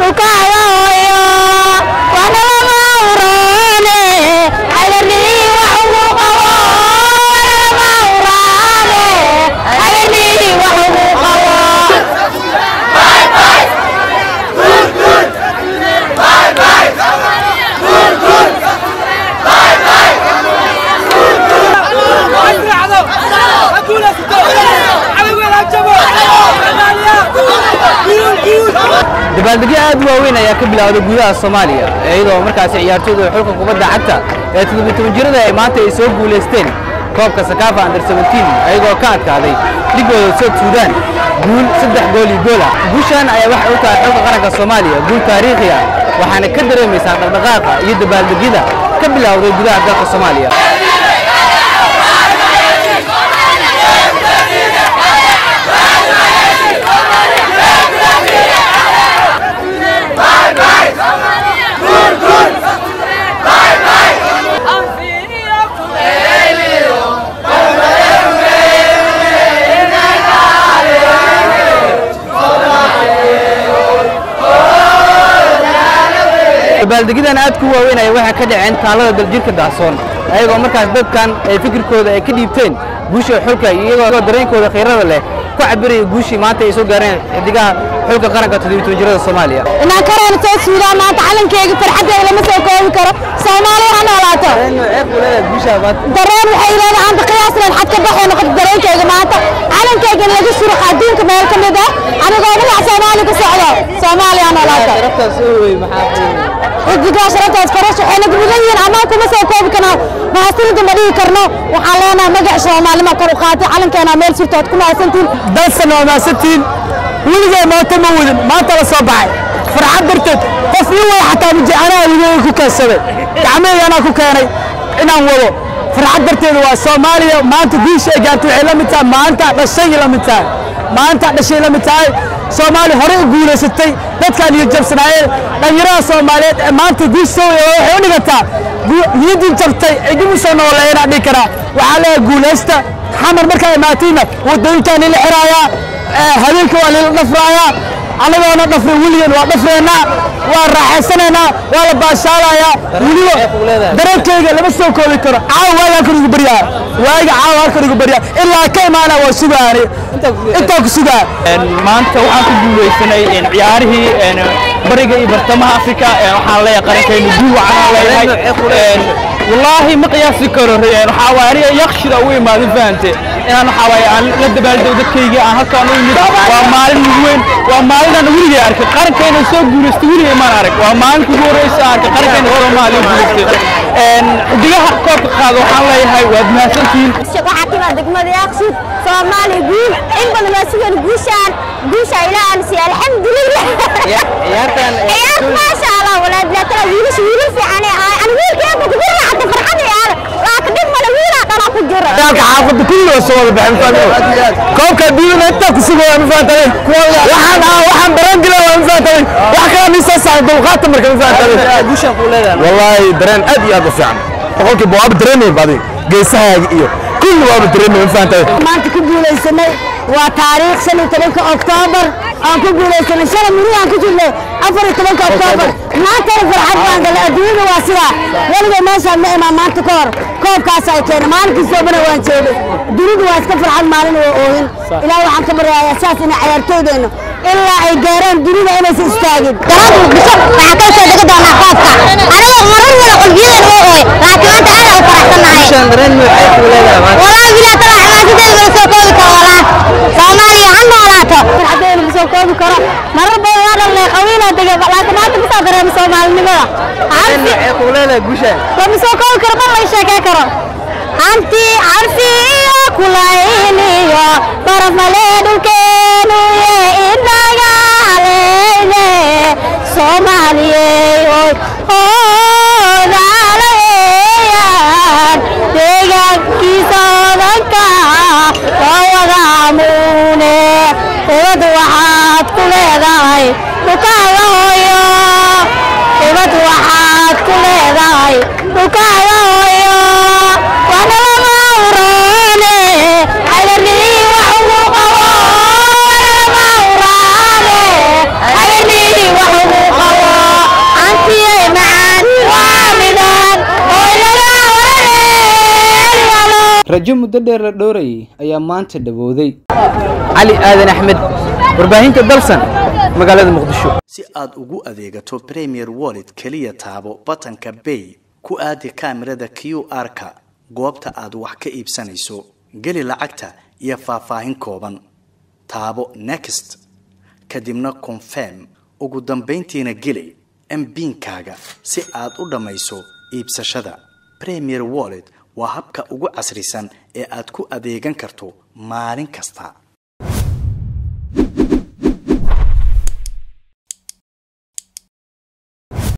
dhulkaaga hooyo waana lama huraane hagarnii wax ugu qabo waana lama huraane hagarnii wax ugu qabo dabaaldegyo aad u waaweyn ayaa ka bilowday gudaha soomaaliya iyadoo markaasi ciyaartooyda xulka kubadda cagta ee toddobiy jirada ay maanta ay soo guulaysteen koobka sakaafa under 17 ayagoo ka adkaaday dhigooda south suudaan guul saddex gool iyo goola guushan ayaa waxay u tahay xulka qaranka soomaaliya guul taariikhi ah waxaana ka dareemaysaa dhaqdhaqaaqa iyo dabaaldegyada ka bilowday gudaha dalka soomaaliya dabaaldegyadan aad ku waaweyn ayaa waxay ka dhaceen taalada daljirka daahsoon ayagoo markaas dadkan ay fikirkooda ay ka dhiibteen guusha xulka iyagoo dareenkooda khiirada leh ku cabiraya guushii maanta ay soo gaareen xidigaha xulka qaranka toddobiy jirada soomaaliya inaan kareena soo suudaan maanta calankeyga farxaddeeda lama soo koobi karo soomaaliya ha noolaato dareen waxay leedahay anta qiyaasleen xad ka baxay noqoto dareenkeyga maanta calankeyga in laga suruq adduunka meel ka mid ah anigoo magac soomaaliya ku socdo soomaaliya ha noolaato xidigaa sharaftaas farash waxayna mudan yihiin amaan kuma soo koobi karnaa mahadsanida ma dhihi karno waxaan leenahay magac soomaalima kor u qaatay calankeena meel surtood ku mahadsantihin dalsan waa mahadsantihiin weligay maanta ma wadin maanta la soo baxay farxad darteed qof ii way xataa miji anaa weligay ku keensaday gacmahayga anaa ku keenay inaan wado farxad darteeda waa soomaaliya maanta guusha ay gaartay waxay la mid tahay maanta dhashay la mid tahay maanta dhashay la mid tahay soomaaliya horey u guulaysatay dadkaan iyo jabsanaayeen dhallinyarada soomaaliyeed ee maanta guush soo waya waxay u dhigantaa niyadii jabtay cidib u soo nooleeyana dhihi karaa waxaa leeyahay guulaysta xamar markaa imaatiinna wadooyinkaan ila xiraayaa habeenka waa lila dhafraayaa annagoona dhafray weligan waa dhafreennaa waa raaxaysanaynaa waa la baashaalayaa weliba dareenkeyga lama soo koobi karo caawa waaga halkan igu baryaa waaga caawa halkan igu baryaa ilaa ka imaana waa sugaani intaa ku sugaa maanta waxaan ku guulaysanay ciyaarihii bariga iyo bartamaha afrika waxaan leeyahay qarankaynu guul waxaan leeyahay wallaahi ma qiyaasi karo waxaa waaye aniga yakshida ugu imaaday fahante inaan waxaa waaye aan la dabaaldego dadkayga aan halkaan u imid waa maalin ugu weyn waa maalin aan weligay arkay qarankayna soo guulaystay weligay maan arag waa maalinka ugu horreysa aan arkay qarankayna soomaaliya guulaystay xidigaha koobka qaada waxaan leeyahay waad mahadsantihiin waxaa timaa degmada yaaqsud soomaaliya guul in badan waa sugan guushaan guusha ilaahan si alxamdulilah ciyaartan ciyaar maasha allah walaad laatala wiilasha wiilal fiican ee ahay ani wiilkeeba ku jira hadda farxad ciyaar waa ka dhib male wiilaa dhalaa ku jira dagaalka xaafadda kulli waa soo wada baxay mafahantaday koobka adduunyada intaa ku sugo waa mafahantaday waxaan ah waxaan dareen gila waa mafahantaday wax kala nisoo saaray dulqaata marka mafahantaday guushaan kuu leedahay wallaahi dareen aad iyo aad u fiican boqolkiiba waaba dareemay badi geesahaaga iyo kulli waaba dareemay mafahantaday maanta ku guulaysanay waa taariikh shan iyo tobanka oktoobar aan ku guulaysanay shalay miri aan ku jirnay afar iyo tobanka oktoobar maantana farxad baan galay adduunyada waa sidaa weligay meeshaan ma imaan maanta ka hor koobkaas ay keenay maalinkii soobana waan jeeday dunidu waa iska farxad maalin waa oohin ilaah waxaan ka baryayaa saas inay cayaartooydeennu ilaa ay gaaraan dunida inaysan istaagin garaad muqdisho waxaa ka soo degi doonaa koobka aniga marar wada qalbiyadeena waa ooy laakiin maanta aad aan u faraxsanahay guushaan dareen noocee kuu leedahay maanta والله بلا طلع حماسة ما سو كوبي كرو والله سومالي عن نولاته حدين ما سو كوبي كرو مرة بول هذا اللي قوينا دقة لكن ما تبصر درهم سومالي نبلا عارفي noocee kuu leedahay guushaan لما سو كوبي كرو ما يشاكا كرو أنتي عارفي يا كلايني يا طرف مليد الكينو يا إنا يا علينا سومالي أوه عليان deegaankiisa odanka waa wada amuune ubad waxaad ku leedahay dhukaaga hooyo ubad waxaad ku leedahay dhukaaga hooyo waana lama uraane hagarnii wax ugu qabo waana lama uraane hagarnii wax ugu qabo rajo muddo dheer la dhowrayay ayaa maanta dhawooday cali aadan axmed warbaahinta dalsan magaalada muqdisho si aad ugu adeegato premier wallet keliya taabo batanka bay ku aadi kaamirada q r-ka goobta aad wax ka iibsanayso geli lacagta iyo faahfaahin kooban taabo next kadibna confirm ugu dambayntiina geli mbiinkaaga si aad u dhammayso iibsashada premier wallet waa habka ugu casrisan ee aad ku adeegan karto maalin kasta